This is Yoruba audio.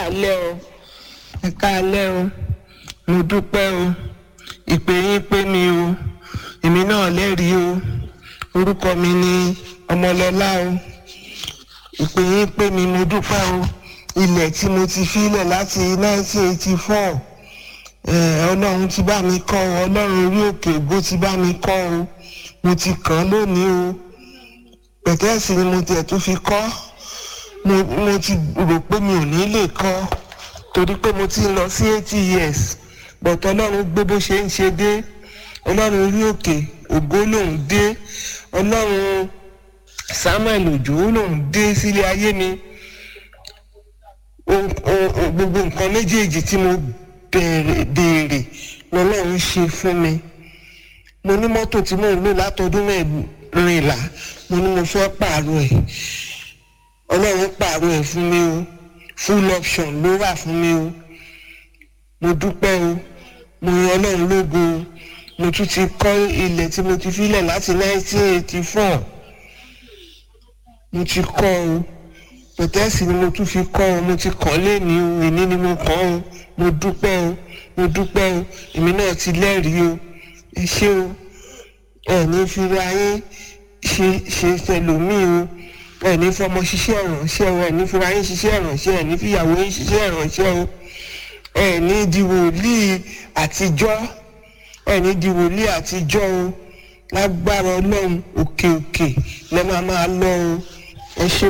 káalẹ́ o ẹ káalẹ́ o mo dúpẹ́ o ìpè yín pé mi o èmi náà lẹ́rìí o orúkọ mi ni ọmọlọ́lá o ìpè yín pé mi mo dúpẹ́ o ilẹ̀ tí mo ti filẹ̀ láti 1984 ọlọ́run ti bá mi kọ́ ọ ọlọ́run orí òkè ògo ti bá mi kọ́ o mo ti kàn án lónìí o pẹ̀tẹ́ẹ̀sì ni mo tiẹ̀ tún fi kọ́ mo mo ti rò pé mi ò ní lè kọ́ torí pé mo ti ń lọ sí eighty years but ọlọ́run gbé bó ṣe ń ṣe dé ọlọ́run orí òkè ògo lòún dé ọlọ́run samuel òjò lòún dé sílé ayé mi gbogbo nǹkan méjèèjì tí mo béèrè lọ́lọ́run ṣe fún mi mo ní mọ́tò tí mò ń lò látọdún mẹ́rìnlá mo ní mo fẹ́ pààrọ̀ ẹ̀ ọlọ́run pààrọ̀ ẹ̀ fún mi o full option ló wà fún mi o mo dúpẹ́ o mo yan ọlọ́run lógo o mo tún ti kọ́ ilẹ̀ tí mo ti filẹ̀ láti 1984 mo ti kọ́ o pẹ̀tẹ́sì ni mo tún fi kọ́ ọ mo ti kàn léèní o èní ni mo kàn o mo dúpẹ́ o mo dúpẹ́ o èmi náà ti lẹ́rìí o ẹ ṣé o ẹ ní fira yín ṣe ṣe tẹlòmíì o ẹ ní fọmọ ṣiṣẹ́ ìrànṣẹ́ o ẹ ní fira yín ṣiṣẹ́ ìrànṣẹ́ ẹ ní fìyàwó yín ṣiṣẹ́ ìrànṣẹ́ o ẹ ní di wòlíì àtijọ́ ẹ ní di wòlíì àtijọ́ o lágbára ọlọ́run òkè òkè lẹ́ máa máa lọ o ẹ ṣé.